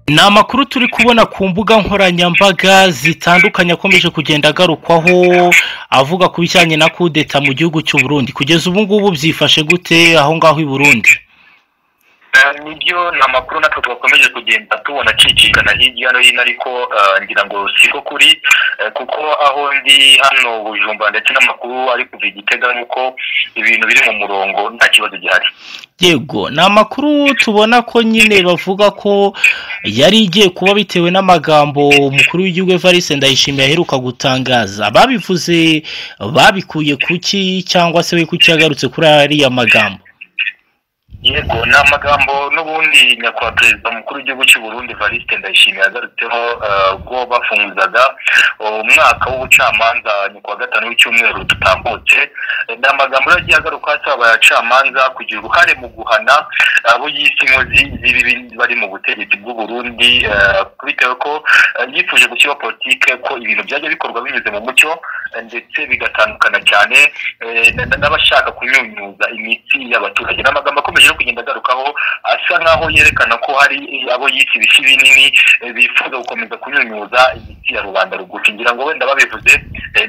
Ni amakuru turi kubona ku mbuga nkoranyambaga zitandukanye akomeje kugenda agarukwaho avuga ku bijyanye na kudeta mu gihugu cy'u Burundi kugeza ubu ngubu byifashe gute aho ngaho i Burundi nibyo ni amakuru natwe twakomeje kugenda tubona acicikana hirya no hino ariko ngira ngo siko kuri kuko aho ndi hano bujumba ndetse n'amakuru ari kuva igitega nuko ibintu biri mu murongo nta kibazo gihari yego ni amakuru tubona ko nyine bavuga ko yari igiye kuba bitewe n'amagambo umukuru w'igihugu evariste ndayishimiye aheruka gutangaza babivuze babikuye kuki cyangwa se we kuki yagarutse kuri ariya magambo yego ni amagambo n'ubundi nyakubahwa perezida mukuru w'igihugu cy'u Burundi variste ndayishimiye yagarutseho ubwo bafunguzaga umwaka w'ubucamanza ni kuwa gatanu w'icyumweru dutambutse ni amagambo yagiye agaruka asaba abacamanza kugira uruhare mu guhana abo yise inkozi z'ibibi bari mu butegetsi bw'u Burundi bitewe ko yifuje gushyiraho politike ko ibintu byajya bikorwa binyuze mu mucyo ndetse bigatandukana cyane n'abashaka kunyunyuza imitsi y'abaturage ni amagambo akomeje kugenda agarukaho asa nk'aho yerekana ko hari abo yise ibisi binini bifuza gukomeza kunyunyuza imitsi ya rubanda rugufi ngira ngo wenda babivuze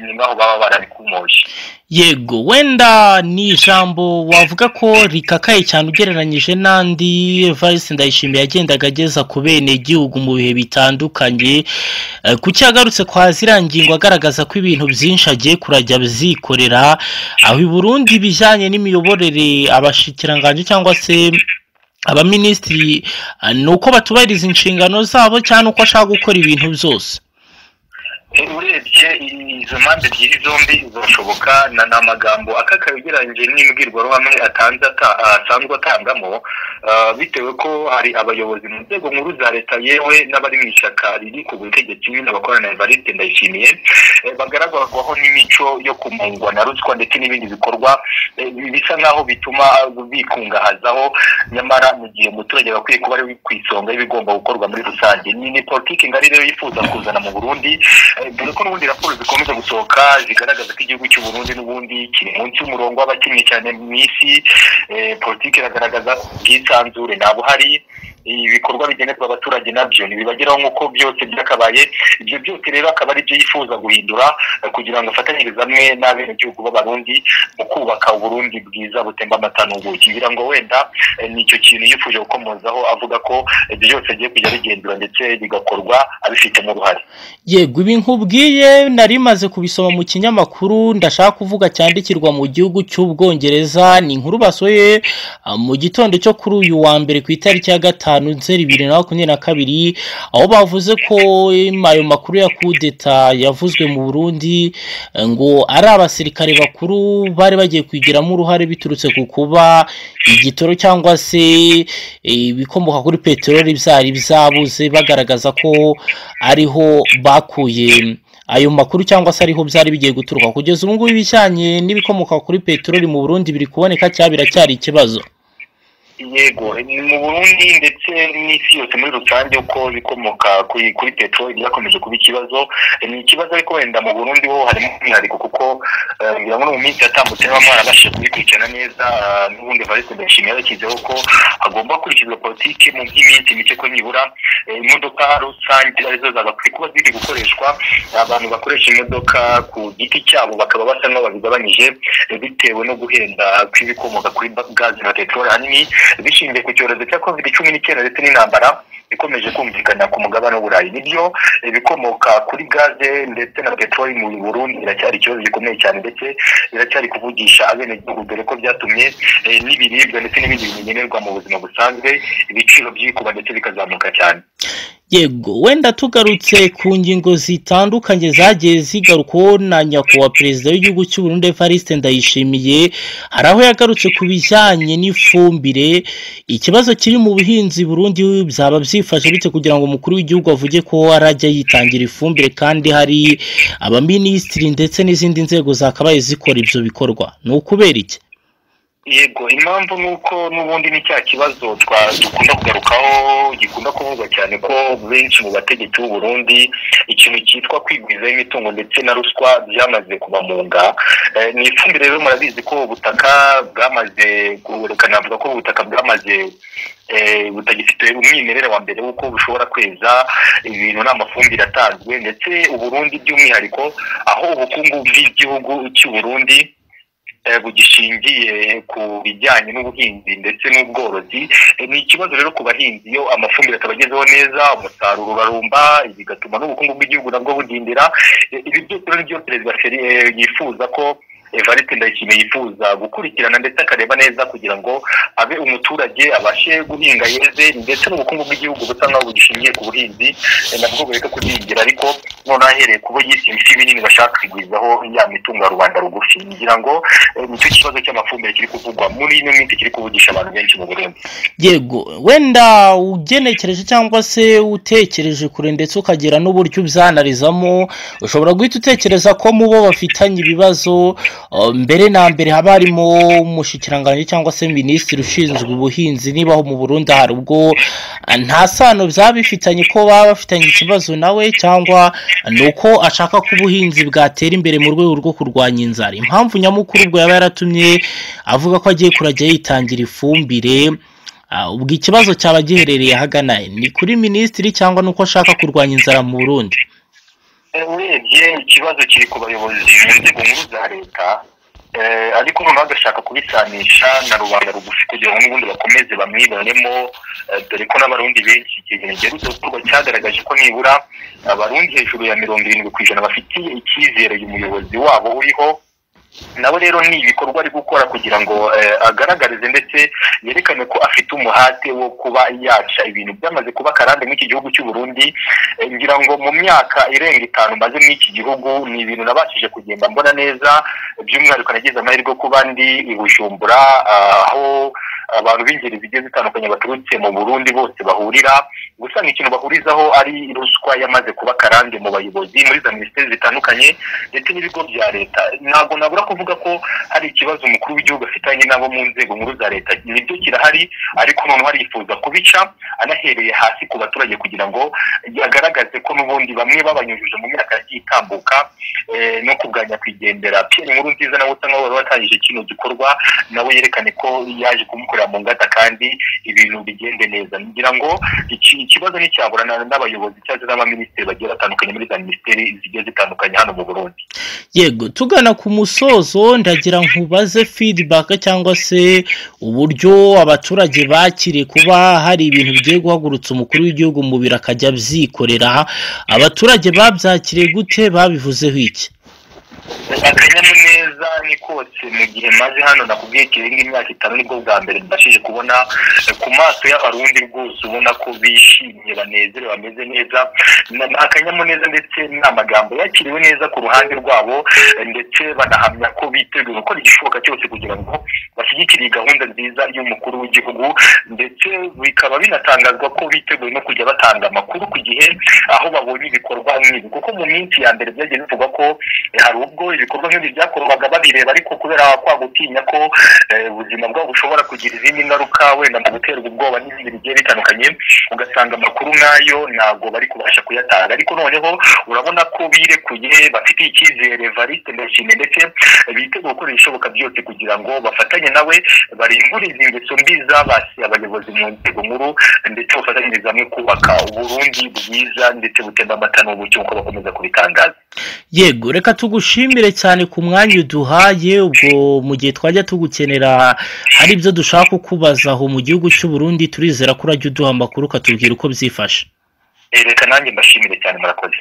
ni nk'aho baba barabikumoshye yego wenda ni ijambo wavuga ko rikakaye cyane ugereranyije n'andi varisi ndayishimiye yagendaga ageza ku bene igihugu mu bihe bitandukanye ku cyagarutse kwa ziriya ngingo agaragaza ko ibintu byinshi agiye kurajya byikorera aho i Burundi bijyanye n'imiyoborere abashikiranganji cyangwa se abaminisitiri ni uko batubahiriza inshingano zabo cyane uko ashaka gukora ibintu byose urebye izo mpande ebyiri zombi zirashoboka ni amagambo akakaye ugereranyije n'imbwirwaruhame asanzwe atangamo bitewe ko hari abayobozi mu nzego nkuru za leta yewe n'abari mu ishyaka riri ku butegetsi nyine bakorana evariste ndayishimiye bagaragarwaho n'imico yo kumungwa na ruswa ndetse n'ibindi bikorwa bisa nk'aho bituma bikungahazaho nyamara mu gihe umuturage bakwiye kuba ari ku isonga y'ibigomba gukorwa muri rusange ni politiki ngari rero yifuza kuzana mu burundi dore ko n'ubundi raporo zikomeza gusohoka zigaragaza ko igihugu cy'u Burundi n'ubundi kiri munsi y'umurongo w'abakennye cyane mu isi politiki iragaragaza ubwisanzure ntabwo hari ibikorwa bigenerwa abaturage nabyo ntibibageraho nk'uko byose byakabaye ibyo byose rero akaba ari byo yifuza guhindura kugira ngo afatanyirize hamwe n'abenegihugu b'abarundi mu kubaka uburundi bwiza butemba amata n'ubuki ngira ngo wenda ni icyo kintu yifuje gukomozaho avuga ko ibyo byose agiye kujya bigenzura ndetse bigakorwa abifitemo uruhare yego ibi nkubwiye nari maze kubisoma mu kinyamakuru ndashaka kuvuga cyandikirwa mu gihugu cy'ubwongereza ni inkuru basohoye mu gitondo cyo kuri uyu wa mbere ku itariki ya gatanu nzeri bibiri na makumyabiri na kabiri aho bavuze ko ayo makuru ya kudeta yavuzwe mu burundi ngo ari abasirikare bakuru bari bagiye kwigiramo uruhare biturutse ku kuba igitoro cyangwa se ibikomoka kuri peteroli byari byabuze bagaragaza ko ariho bakuye ayo makuru cyangwa se ariho byari bigiye guturuka kugeza ubu ngubu ibijyanye n'ibikomoka kuri peteroli mu burundi biri kuboneka cyangwa biracyari ikibazo yego ni mu burundi ndetse n'isi yose muri rusange uko bikomoka kuri peteroli byakomeje kuba ikibazo ni ikibazo ariko wenda mu burundi ho harimo umwihariko kuko ngira ngo mu minsi yatambutse niba mwarabashije kubikurikirana neza n'ubundi valise ndashimye yabashyizeho ko hagomba gukurikizwa politiki mu by'iminsi mike ko nibura imodoka rusange arizo zagakwiye kuba ziri gukoreshwa abantu bakoresha imodoka ku giti cyabo bakaba basa nk'aho babigabanyije bitewe no guhenda kw'ibikomoka kuri gazi na peteroli ahanini bishingiye ku cyorezo cya covid cumi n'icyenda ndetse n'intambara ikomeje kumvikana ku mugabane w'uburayi nibyo ibikomoka kuri gaze ndetse na peteroli mu burundi biracyari ikibazo gikomeye cyane ndetse biracyari kuvugisha abenegihugu dore ko byatumye n'ibiribwa ndetse n'ibindi bigenerwa mu buzima busanzwe ibiciro byikuba ndetse bikazamuka cyane yego wenda tugarutse ku ngingo zitandukanye zagiye zigarukwaho na nyakubahwa perezida w'igihugu cy'u Burundi evariste ndayishimiye hari aho yagarutse ku bijyanye n'ifumbire ikibazo kiri mu buhinzi burundi byaba byifashe bityo kugira ngo umukuru w'igihugu avuge ko arajya yitangira ifumbire kandi hari abaminisitiri ndetse n'izindi nzego zakabaye zikora ibyo bikorwa ni ukubera iki yego impamvu ni uko n'ubundi ni cya kibazo dukunda kugarukaho gikunda kuvugwa cyane ko benshi mu bategetsi b'u Burundi ikintu cyitwa kwigwizaho imitungo ndetse na ruswa byamaze kubamunga ni ifumbire rero murabizi ko ubutaka bwamaze navuga ko ubutaka bwamaze butagifite umwimerere wa mbere w'uko bushobora kweza ibintu n'amafumbire atanzwe ndetse uburundi by'umwihariko aho ubukungu bw'igihugu cy'u Burundi bugishingiye ku bijyanye n'ubuhinzi ndetse n'ubworozi ni ikibazo rero ku bahinzi iyo amafumbire atabagezeho neza umusaruro urarumba bigatuma n'ubukungu bw'igihugu nabwo budindira ibi byose rero byo perezida yifuza ko evariste ndayishimiye yifuza gukurikirana ndetse akareba neza kugira ngo abe umuturage abashe guhinga yeze ndetse n'ubukungu bw'igihugu busa nkaho bugishingiye ku buhinzi nabwo bureka kudingira ariko noneho ahereye kubo yise ibiti binini bashaka kwigwizaho ya mitungo ya rubanda rugufi ngira ngo nicyo kibazo cy'amafumbire kiri kuvugwa muri ino minsi kiri kuvugisha abantu benshi mu burundi yego wenda ugenekereje cyangwa se utekereje kure ndetse ukagira n'uburyo ubyanalizamo ushobora guhita utekereza ko mu bo bafitanye ibibazo mbere na mbere haba harimo umushyikirangantego cyangwa se minisitiri ushinzwe ubuhinzi nibaho mu Burundi hari ubwo nta sano byaba bifitanye ko baba bafitanye ikibazo nawe cyangwa ni uko ashaka ko ubuhinzi bwatera imbere mu rwego rwo kurwanya inzara impamvu nyamukuru ubwo yaba yaratumye avuga ko agiye kurajya yitangira ifumbire ubwo ikibazo cyaba giherereye ahagana ni kuri minisitiri cyangwa ni uko ashaka kurwanya inzara mu Burundi urebye ikibazo kiri ku bayobozi mu nzego nkuru za leta ariko noneho agashaka kubisanisha na rubanda rugufi kugira ngo n'ubundi bakomeze bamwibonemo dore ko n'abarundi benshi ikigereranyo giherutse gukorwa cyagaragaje ko nibura abarundi hejuru ya mirongo irindwi ku ijana bafitiye icyizere umuyobozi wabo uriho nawe rero ni ibikorwa ari gukora kugira ngo agaragarize ndetse yerekane ko afite umuhate wo kuba yaca ibintu byamaze kuba akarande muri iki gihugu cy'u Burundi ngira ngo mu myaka irenga itanu maze muri iki gihugu ni ibintu nabashije kugenda mbona neza by'umwihariko nagize amahirwe kuba ndi i Bujumbura aho abantu b'ingeri zigiye zitandukanye baturutse mu burundi bose bahurira gusa ikintu bahurizaho ari ruswa yamaze kuba akarande mu bayobozi muri za minisiteri zitandukanye ndetse n'ibigo bya leta ntabwo nabura kuvuga ko hari ikibazo umukuru w'igihugu afitanye nabo mu nzego nkuru za leta nibyo kirahari ariko noneho arifuza kubica anahereye hasi ku baturage kugira ngo agaragaze ko n'ubundi bamwe babanyujije mu myaka yagiye itambuka no kubwanya kwigendera pierre nkuru nziza nawe usa nkaho wari watangije kino gikorwa nawe yerekane ko yaje kumukora mu ngata kandi ibintu bigende neza ngira ngo ikibazo nticyabura n'abayobozi cyangwa n'abaminisitiri bagiye batandukanye muri za minisiteri zigiye zitandukanye hano mu burundi yego tugana ku musozo ndagira nkubaze feedback cyangwa se uburyo abaturage bakiriye kuba hari ibintu bigiye guhagurutsa umukuru w'igihugu mu biro akajya abyikorera abaturage babyakiriye gute babivuzeho iki akanyamuneza ni kose mu gihe maze hano nakubwiye kirenga imyaka itanu nibwo bwa mbere mbashije kubona ku maso y'abarundi rwose ubona ko bishimye banezerewe bameze neza ni akanyamuneza ndetse n'amagambo yakiriwe neza ku ruhande rwabo ndetse banahamya ko biteguye gukora igishoboka cyose kugira ngo bashyigikire iyi gahunda nziza y'umukuru w'igihugu ndetse bikaba binatangazwa ko biteguye no kujya batanga amakuru ku gihe aho babonye ibikorwa nk'ibi kuko mu minsi ya mbere byagiye bivugwa ko hari ubwo ibikorwa nk'ibi byakorwaga babireba ariko kubera kwa gutinya ko ubuzima bwabo bushobora kugira izindi ngaruka wenda mu guterwa ubwoba n'ibindi bigiye bitandukanye ugasanga amakuru nk'ayo ntabwo bari kubasha kuyatanga ariko noneho urabona ko birekuye bafite icyizere variste ndashimye ndetse biteguye gukora ibishoboka byose kugira ngo bafatanye nawe barimbure izi ngeso mbi zabasiye abayobozi mu nzego nkuru ndetse bafatanyiriza hamwe kubaka uburundi bwiza ndetse butemba amata n'ubuki nk'uko bakomeza kubitangaza yego reka tugushimire cyane ku mwanya uduhaye ubwo mu gihe twajya tugukenera hari ibyo dushaka kukubaza aho mu gihugu cy'u Burundi turizera ko urajya uduha amakuru ukatubwira uko byifashe reka nanjye mbashimire cyane murakoze